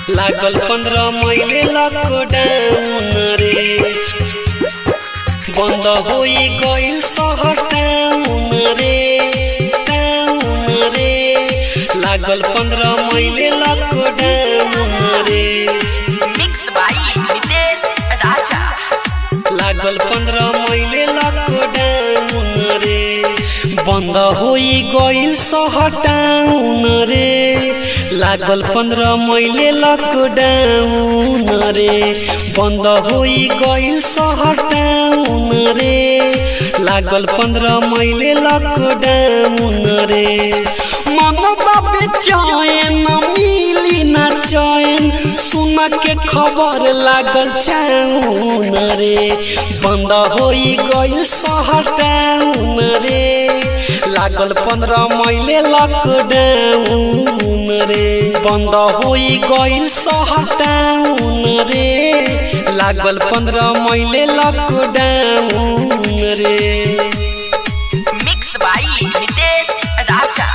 लागल पंद्रह महीने लॉकडाउन रे बंद होई गइल शहर टाउन रे टाउन रे लागल पंद्रह महीने लॉकडाउन रे मिक्स बाई नितेश राजा लागल पंद्रह महीने लॉकडाउन रे बंद होई गइल शहर टाउन रे लागल पंद्रह महीने लॉकडाउन रे बंद होई गइल शहर टाउन रे लागल पंद्रह महीने लॉकडाउन रे मनवा बेचैन मिली ना चैन सुन के खबर लागल चाउन रे बंद होई गइल शहर टाउन रे लागल पंद्रह महीने लॉकडाउन रे बंद होई गइल शहर टाउन रे लागल पंद्रह महीने लॉकडाउन रे मिक्स बाई नितेश राजा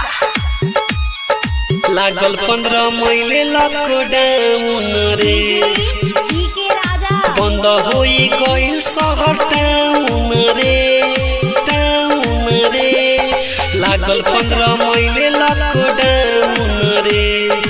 लागल पंद्रह महीने लॉकडाउन रे बंद होई गइल शहर टाउन रे टाउन रे लागल पंद्रह महीने लॉकडाउन रे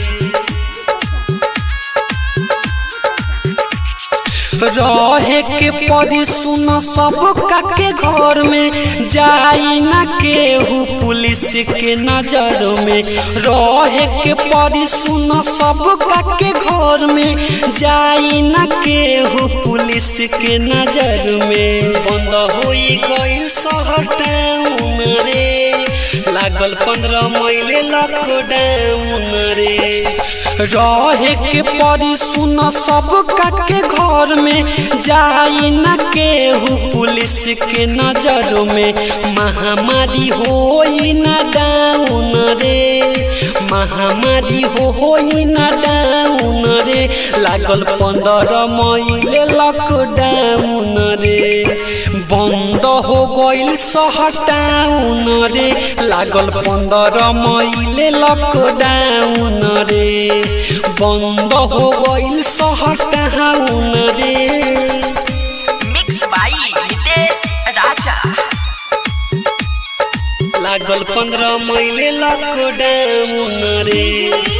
रहे के परी सुन सब के घर में जाई ना केहू पुलिस के नजर में रहे के परी सुन सब के घर में जाई ना केहू पुलिस के नजर में बंद होई गइल शहर टाउन रे लागल पंद्रह महीने लॉकडाउन रे रहे के परी सुन सब के घर में जाई न केहू पुलिस के नजर में महामारी होई न डाउन रे महामारी हो होई न डाउन रे लागल पंद्रह महीने लॉकडाउन रे बंद हो गइल शहर टाउन रे लागल पंद्रह महीने लॉकडाउन रे बंद हो गइल शहर टाउन रे मिक्स बाई नितेश राजा लागल पंद्रह महीने लॉकडाउन रे